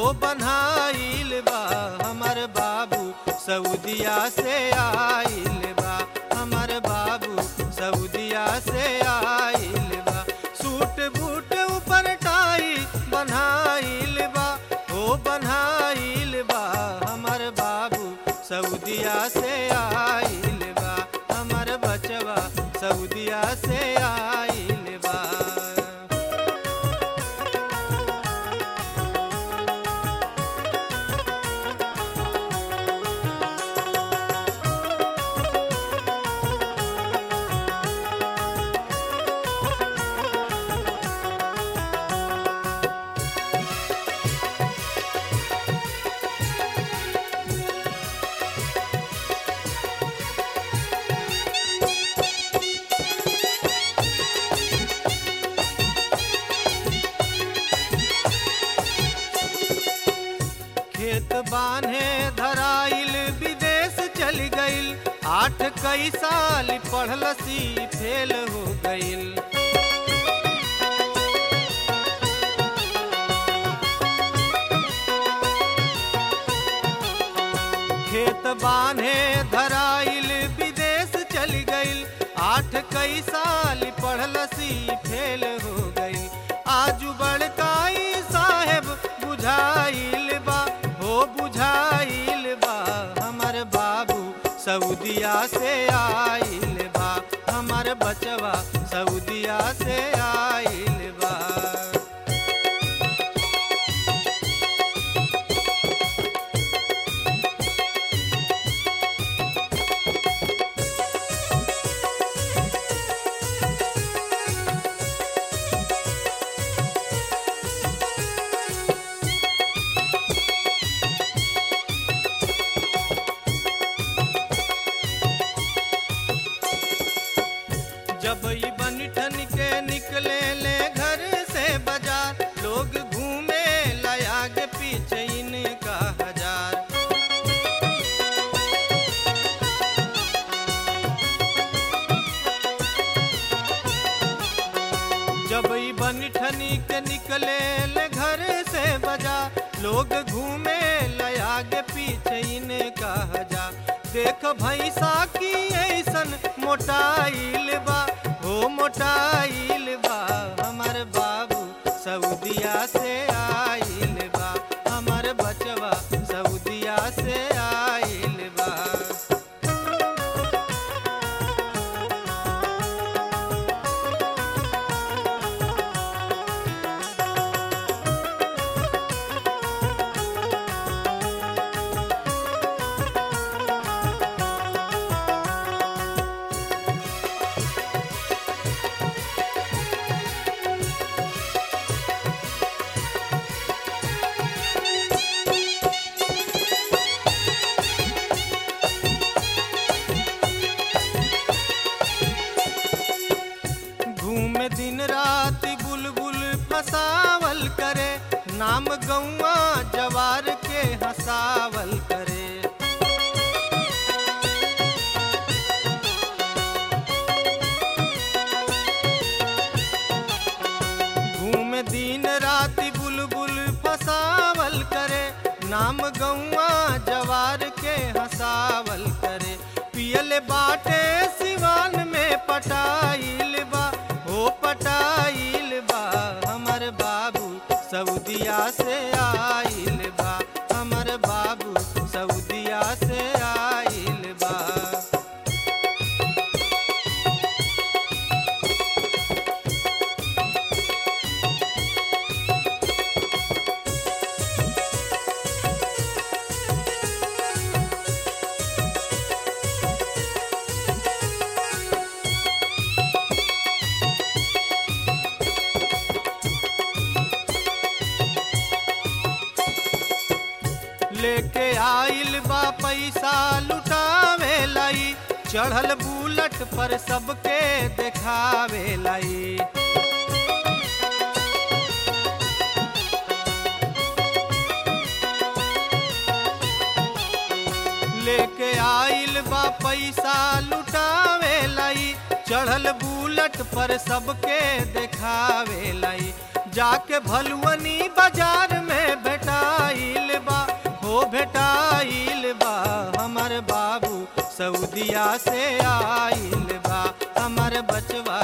हो बनाइल बा हमर बाबू सऊदिया से आइल बा हमर बाबू सऊदिया से आइल बा सूट बूट ऊपर टाई बनाइल बा हो बनाइल बा हमर बाबू सऊदिया से आइल बा हमर बचवा सऊदिया से आइल बा खेत बान्हे धराइल विदेश चल गइल आठ कई साल पढ़लसी फेल हो गइल खेत बान्हे धराइल विदेश चल गइल आठ कई साल पढ़लसी फेल हो गइल आजू बड़काई साहेब बुझाइल बा हो बुझाइल बा हमर बाबू सऊदिया से आइल बा हमर बचवा सऊदिया से आइल बा जब ई बनिठन के निकले ले घर से बाजार लोग घूमे लयाग पीछे इनका हजार जब ई बनिठनी के निकले ले घर से बाजार लोग घूमे लयाग पीछे इनका हजार देख भैंसा की ऐसन मोटाइल बा हो मोटाइल बा हमर बाबू सऊदिया से आइल बा हमर बचवा सऊदिया से आइल बा घूम दिन रात बुलबुल फसावल करे नाम गौआ जवार के हसावल करे घूम दिन रात बुलबुल फसावल करे नाम गौआ जवार के हसावल करे पियल बाटे सिवान में पटाइल बा हो पटाइल बा हमर बाबू सऊदिया से आइल बा हमर बाबू सऊदिया से आइल बा लेके आइल बा पैसा लुटावे लाई चढ़ल बुलट पर सबके देखावे लाई लेके आइल बा पैसा लुटावे लाई चढ़ल बुलट पर सबके देखावे लाई जाके भलुअनी बाजार में भेटाई गोदिया से आइल बा हमर बचवा